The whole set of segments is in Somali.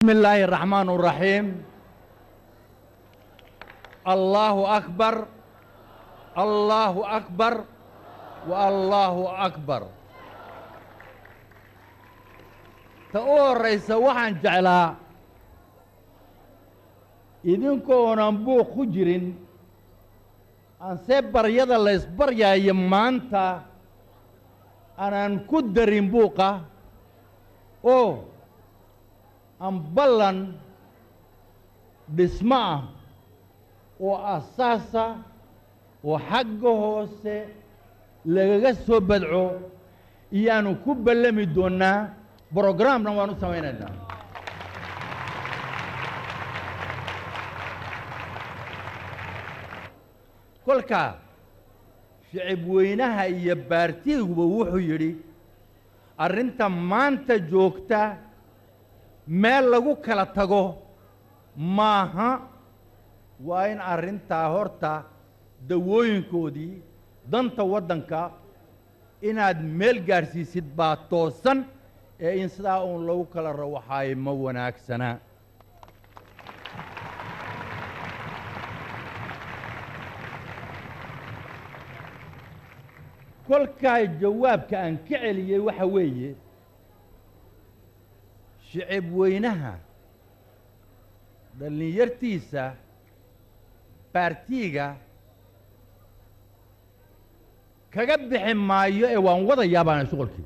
بسم الله الرحمن الرحيم الله أكبر الله أكبر والله أكبر تقول رئيس وحن جعلا idinkoonan buuq ku jirin aansee baryada la ysbaryaayo maanta aanaan ku darin buuqa oo aan ballan dhismo ah oo asaasa oo xagga hoose lagaga soo badco iyaanu ku ballami doonnaa brogramna waan u samaynaynaa kolka shicib weynaha iyo baartiguba wuxuu yidhi arrinta maanta joogta meel lagu kala tago maaha waa in arrintaa horta dawooyinkoodii danta waddanka inaad meel gaadhsiisid baa toosan ee in sidaa uun lagu kala rawaxaayo ma wanaagsana kolkaa jawaabka aan ka celiyey waxa weeye shicib weynaha dhallinyartiisa baartiiga kaga bixi maayo ee waan wadayaa baana shuqolkii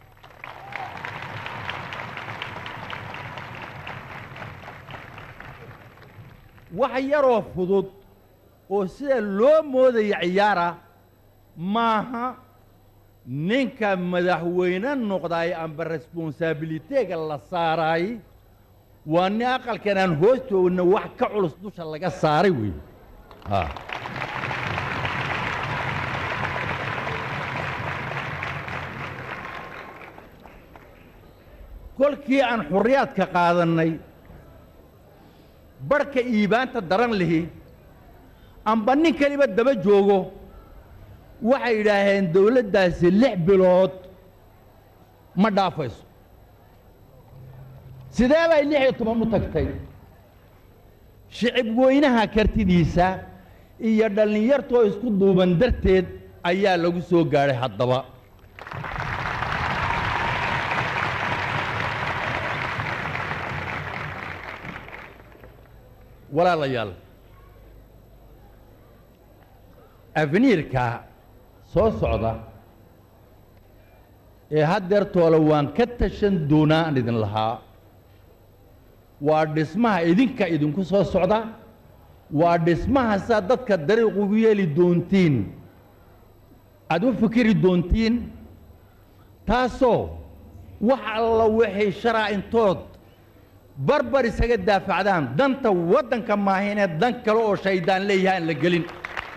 wax yaroo fudud oo sida loo moodaya ciyaara maaha ninka madaxweyne noqdaay amba responsaabiliteega la saaraay waa nin aqalkan aan hoos joogna wax ka culus dusha laga saaray weeye kolkii aan xurriyaadka qaadannay barhka iibaanta daran lihi amba nin kaliba daba joogo waxay yidhaaheen dawladdaasi lix bilood ma dhaafayso sidee bay lix iyo toban u tagtay shicib weynaha kartidiisa iyo dhallinyartoo isku duuban darteed ayaa lagu soo gaadhay haddaba walaalayaal afniirka soo socda ee haddeertoola waan ka tashan doonaa aan idin lahaa waa dhismaha idinka idinku soo socda waa dhismaha saa dadka dariiq ugu yeeli doontiin aad u fikiri doontiin taasoo wax alla waxay sharaa intood barbar isaga daafacdaan danta waddanka maahaynee dan kale oo shayddaan leeyahay aan la gelin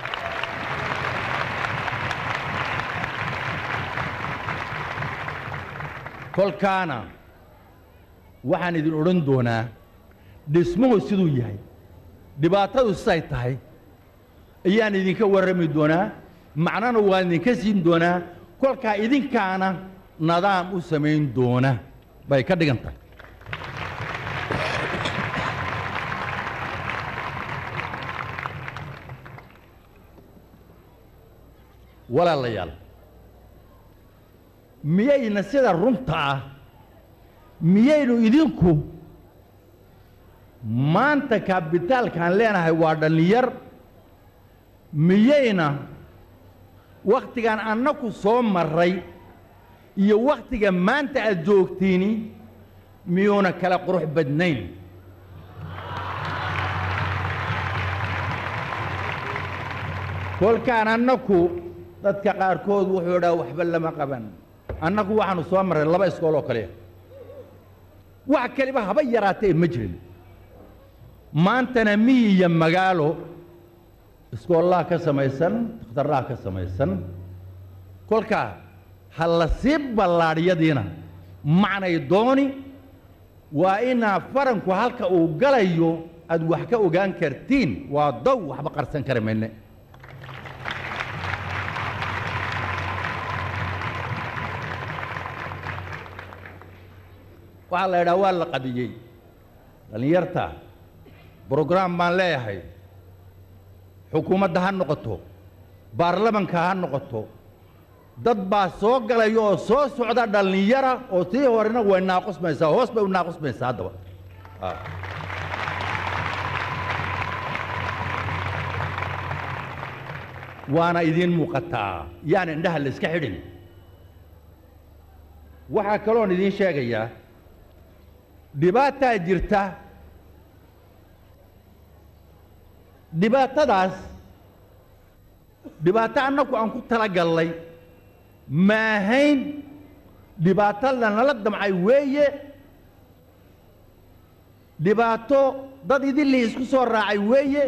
kolkaana waxaan idin odhan doonaa dhismuhu siduu yahay dhibaatadu siday tahay ayaan idinka warrami doonaa macnana waan idinka siin doonaa kolkaa idinkaana nadaam u samayn doona bay ka dhigan tahay walaalayaal miyayna sida runta ah miyaynu idinku maanta kabitaalkaan leenahay waa dhallinyar miyayna wakhtigan annaku soo marray iyo wakhtiga maanta aad joogtiini miyuuna kala qurux badnayn kolkaan annaku dadka qaarkood wuxuu dhaa waxba lama qaban annagu waxaanu soo marray laba iskool oo kaliya wax kaliba haba yaraatee ma jirin maantana miyi iyo magaalo iskoollaha ka samaysan dakhtarraha ka samaysan kolkaa ha la sii ballaadhyadiina macnay dooni waa inaa faranku halka uu galayo aad wax ka ogaan kartiin waa dow waxba qarsan kari mayne waxaa la idhaha waa la qadiyey dhallinyarta brograam baan leeyahay xukuumadda ha noqoto baarlamanka ha noqoto dad baa soo galaya oo soo socda dhallinyara oo tii horena way naaqusmaysaa hoos bay u naaqusmaysaa haddaba waana idiin muuqataa yaan indhaha la iska xidhin waxaa kaloon idiin sheegayaa dhibaataa jirta dhibaatadaas dhibaato annagu aan ku tala gallay maahayn dhibaato lanala damcay weeye dhibaato dad idinlii isku soo raacay weeye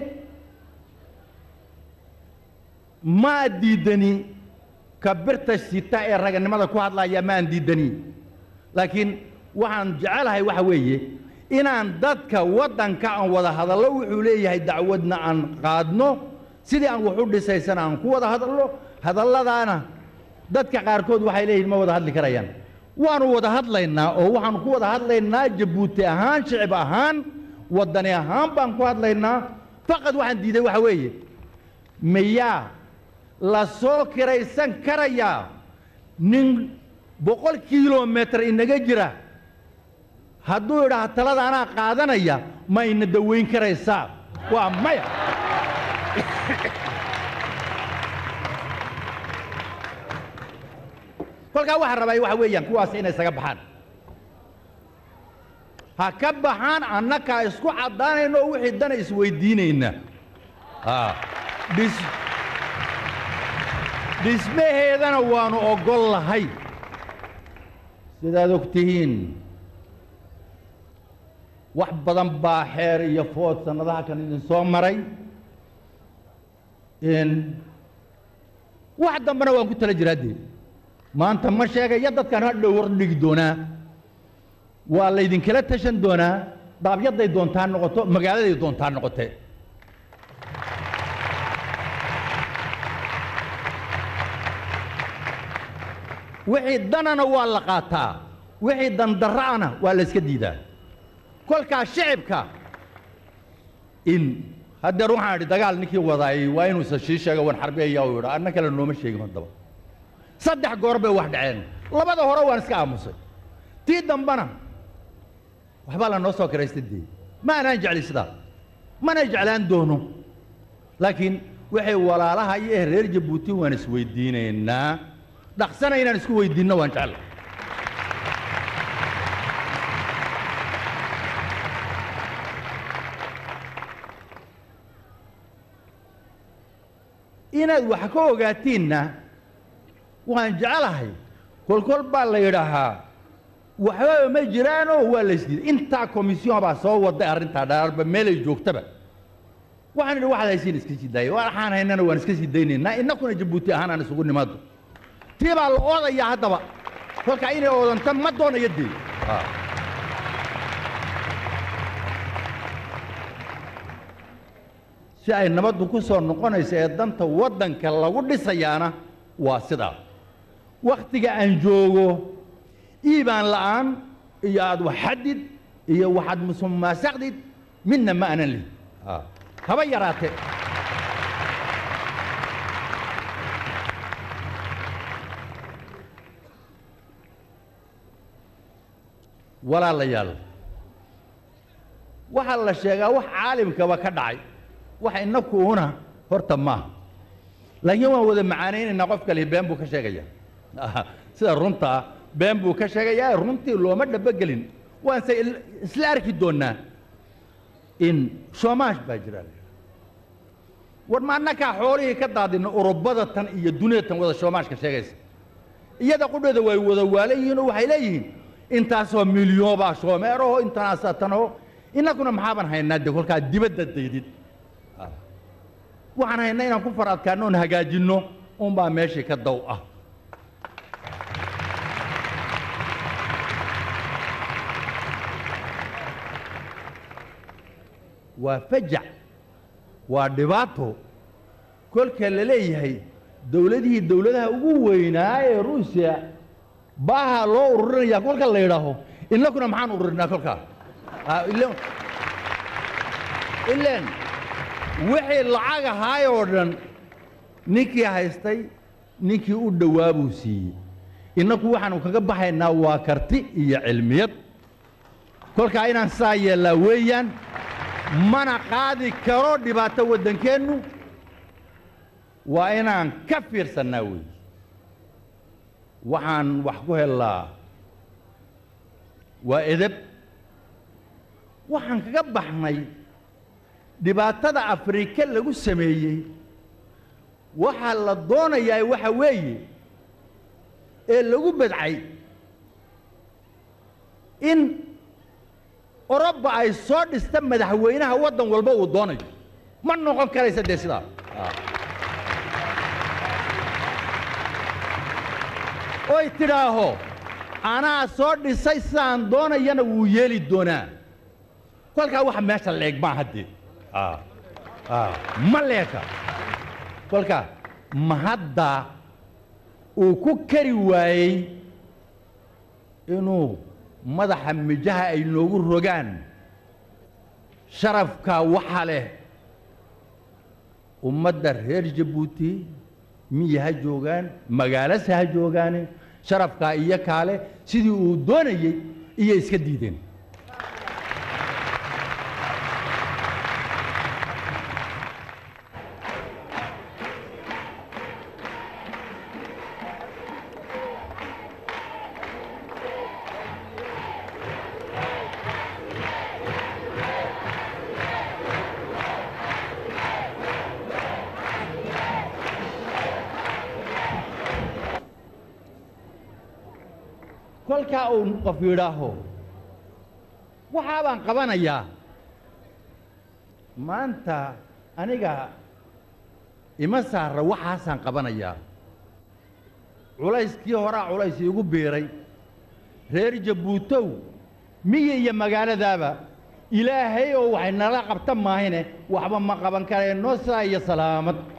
maa diidani ka birta sita ee raganimada ku hadlaya maan diidani laakiin waxaan jecelahay waxa weeye inaan dadka waddanka aan wada hadallo wuxuu leeyahay dacwadna aan qaadno sidii aan wax u dhisaysana aan ku wada hadalno hadalladaana dadka qaarkood waxay leeyihin ma wada hadli karayaan waanu wada hadlaynaa oo waxaanu ku wada hadlaynaa jabuuti ahaan shicib ahaan waddani ahaan baan ku hadlaynaa faqad waxaan diiday waxa weeye miyaa la soo kiraysan karayaa nin boqol kilomitir inaga jira hadduu idhaah talada anaa qaadanaya ma ina dawayn karaysaa waa maya kolkaa waxaa rabaa waxa weeyaan kuwaas inay isaga baxaan ha ka baxaan annakaa isku caddaanayno oo wixii dana isweydiinayna dhis dhismaheedana waanu oggol lahay sidaad og tihiin wax badan baa xeer iyo food sannadaha kan idin soo maray wax dambena waan ku tala jiraa dee maanta ma sheegaya dadkan hadhow hor dhigi doonaa waa laydinkala tashan doonaa daabyaday doontaa noqoto magaaladay doontaa noqote wixii danana waa la qaataa wixii dandarra'ana waa la iska diidaa kolkaa shicibka in haddeer waxaan idhi dagaal ninkii wadaayey waa inuu isa shii sheego wan xarbiyaya u yidha anna kale nooma sheegin haddaba saddex goor bay wax dhaceen labada hore waan iska aamusay tii dambana waxbaa la noo soo kiraystay dee ma anaan jecli sidaa mana jeclaan doono laakiin waxay walaalaha iyo reer jabuuti waan isweydiinaynaa dhaqsana inaan isku weydiinno waan jecla inaad wax ka ogaatiinna waan jeclahay kolkol baa la yidhaahaa waxbaba ma jiraanoo waa la isdiiday intaa komisyon baa soo waday arrintaa dhaarba meelay joogtaba waxaan idhi waxaad haysiin iska sii daaya waxaan haynana waan iska sii daynaynaa innakuna jabuuti ahaan aan isugu nimaado tii baa la oodayaa haddaba kolkaa inay oodanta ma doonayo dee si ay nabaddu ku soo noqonayso ee danta waddanka lagu dhisayaana waa sidaa wakhtiga aan joogo iibaan la'aan iyo aad wax xadid iyo waxaad musumaasaqdid midna ma anan lihin haba yaraatee walaalayaal waxaa la sheegaa wax caalimkaba ka dhacay wax inaku una horta maaha laakiin waan wada macaanaynaynaa qof kale been buu ka sheegaya sida runtaa been buu ka sheegayaa runtii looma dhabogelin waanse isla arki doonnaa in shoomaash baa jira war ma annakaa xoolihii ka daadina urubada tan iyo dunida tan wada shoomaashka sheegaysa iyada qudheeda way wada waala yihiin oo waxay leeyihiin intaasoo milyoobaa shoomeeraho intanaasa tanaho innaguna maxaaban haynaa de kolkaa dibadda daydid waxaan haynaa inaan ku far adkaanno oon hagaajinno unbaa meeshii ka daw ah waa fajac waa dhibaato kolka la leeyahay dowladihii dowladaha ugu weynaa ee ruusiya baaha loo ururinaya kolka la yidhaaho innakuna maxaan ururinaa kolkaa ilaan wixii lacag ahaay oo dhan ninkii haystay ninkii u dhowaa buu siiyey innaku waxaanu kaga baxaynaa waa karti iyo cilmiyad kolkaa inaan saa yeellaa weeyaan mana qaadi karo dhibaato waddankeennu waa inaan ka fiirsannaa weeye waxaan wax ku hellaa waa edeb waxaan kaga baxnay dhibaatada afrika lagu sameeyey waxaa la doonayaa waxa weeye ee lagu badcay in oroba ay soo dhista madaxweynaha waddan walba uu doonayo ma noqon karaysa dee sidaa oy tidhaaho anaa soo dhisay sidaan doonayana wuu yeeli doonaa kolkaa waxa meesha leeg maa haddee ma leeka kolkaa ma hadda uu ku kari waayey inuu madaxa mijaha ay noogu rogaan sharafkaa waxa leh ummadda reer jabuuti miya ha joogaan magaalase ha joogaane sharafkaa iyo kaale sidii uu doonayey iyo iska diideen kolkaa uu qof yidhaaho waxaa baan qabanayaa maanta aniga ima saarra waxaasaan qabanayaa culayskii horaa culays iigu biiray reer jabuutow miyi iyo magaaladaaba ilaahay oo waxay nala qabta maahine waxba ma qaban kareen noo sidaa iyo salaamad